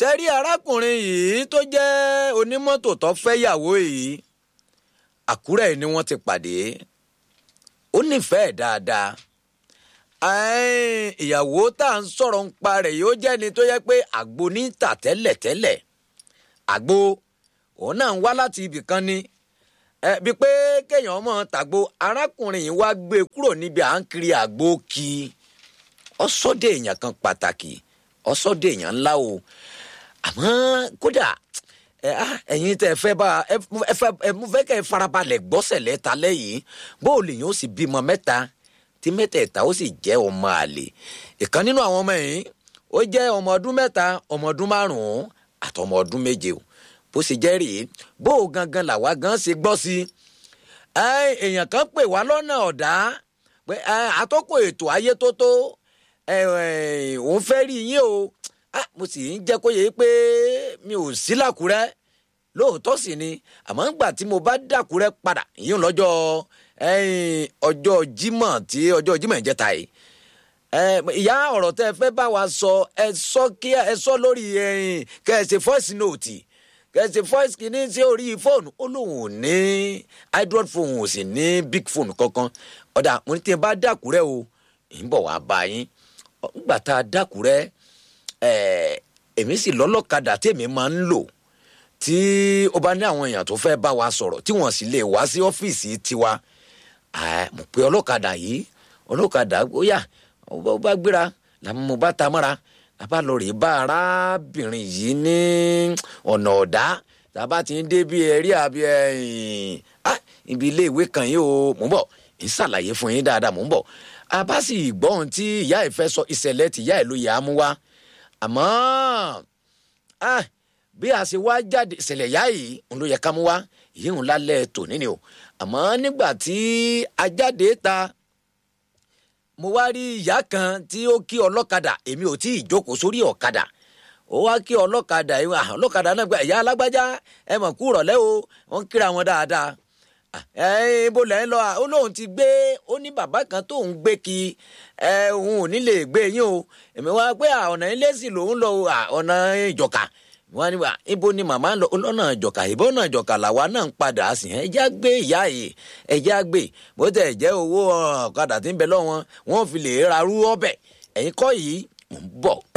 sẹ́rí arákùnrin yìí tó jẹ́ onímọ́tò tó fẹ́yàwó yìí àkúrẹ́ ni wọ́n ti pàdé ó nífẹ̀ẹ́ dáadáa ìyàwó tá à ń sọ̀rọ̀ ń pa rẹ̀ yóò jẹ́ ni tó yẹ pé àgbo ní tà tẹ́lẹ̀tẹ́lẹ̀ àgbo òun náà ń wá láti ibì kan ni bí pé kéèyàn mọ̀ tàgbo arákùnrin yìí wá gbé kúrò níbi à ń kiri àgbo kí ọsọdẹ èèyàn kan pàtàkì ọsọdẹ èèyàn ńlá o àmọ́ kódà ẹ̀yin tẹ́ fẹ́ bá ẹ fẹ́ kẹ́ ẹ farabalẹ̀ gbọ́sẹ̀ lẹ́ta lẹ́yìn bó o lè yàn ó sì bímọ mẹ́ta tí mẹ́tẹ̀ẹ̀ta ó sì jẹ́ ọmọ àlè ìkan nínú àwọn ọmọ yìí ó jẹ́ ọmọ ọdún mẹ́ta ọmọ ọdún márùn-ún àtọmọ ọdún méje o bó ṣe jẹ́ rèé bó o gangan làwa gan ṣe gbọ́ sí i èèyàn kan pè wá lọ́nà ọ̀dá pé àtọ́kùn ètò ayé tó tó òun fẹ́ rí yín o mo sì ń jẹ́ kó yẹ pé mi ò sí làkúrẹ́ lóòótọ́ sì ni àmọ́ ńgbà tí mo bá dàkúrẹ́ padà yín lọ́jọ́ ọjọ́ Jímọ̀ tí ọjọ́ Jímọ̀ ìjẹta yìí ìyá ọ̀rọ̀ tẹ́ ẹ fẹ́ bá wa sọ ẹ sọ kí ẹ sọ lórí kẹsì voice note kẹsì voice kìíní sí orí fóònù ó lóun ò ní android phone ò sì ní big phone kankan ọ̀dà mo ní tí n bá dàkúrẹ́ o ń bọ̀ wá bá yín ńgbà tá a dàkúrẹ́ èmi sì lọ́lọ́kadà tèmi máa ń lò tí ó bá ní àwọn èèyàn tó fẹ́ bá wa sọ̀rọ̀ tí wọ́n sì lè wá sí ọ́fíìsì tiwa mo pe ọlọ́kadà yìí ọlọ́kadà ó yá ó bá gbéra làwọn mo bá ta mọ́ra làbá lọ rèé bá arábìnrin yìí ní ọ̀nà ọ̀dá tàbá ti ń dé bí ẹ̀rí àbí ibi ilé ìwé kan yìí o mò ń bọ̀ ń ṣàlàyé fún yín dáadáa mò ń bọ̀ a bá sì gbọ́ ohun tí ìyá ẹ̀ fẹ́ sọ ìṣẹ̀lẹ̀ tí ìyá ẹ̀ ló yà á mú wá àmọ́ bí a ṣe wá jáde ìṣẹ̀lẹ̀ ìyá yìí òun ló yẹ ká mú wá yìí ń lálẹ́ tòní ni o àmọ́ nígbà tí a jáde ta mo wá rí ìyá kan tí ó kí ọlọ́kadà èmi ò tí ì jókòó sórí ọ̀kadà ó wá kí ọlọ́kadà yìí ọlọ́kadà náà gba ìyá alágbájá ẹ mọ̀ kú rọ̀lẹ́ o wọ́n kíra wọn dáadáa ẹ ibo lẹ́ ń lọ ó lóun ti gbé ó ní bàbá kan tóun gbé kí ẹ òun ò ní lè gbé yín o èmi wá pé ọ̀nà ilé sì lòun lọ ọ̀nà ìjọ̀ka wọn ni wa ibo ni màmá ń lọ ọlọ́nà ìjọ̀ka ìbọn náà ìjọ̀ka làwa náà ń padà sí ẹ já gbé ìyá yìí ẹ já gbé bó tẹ̀ jẹ́ owó ọ̀kadà tí ń bẹ lọ́wọ́ wọn fi lè rarú ọbẹ̀ ẹ̀yin kọ́ yìí ń bọ̀.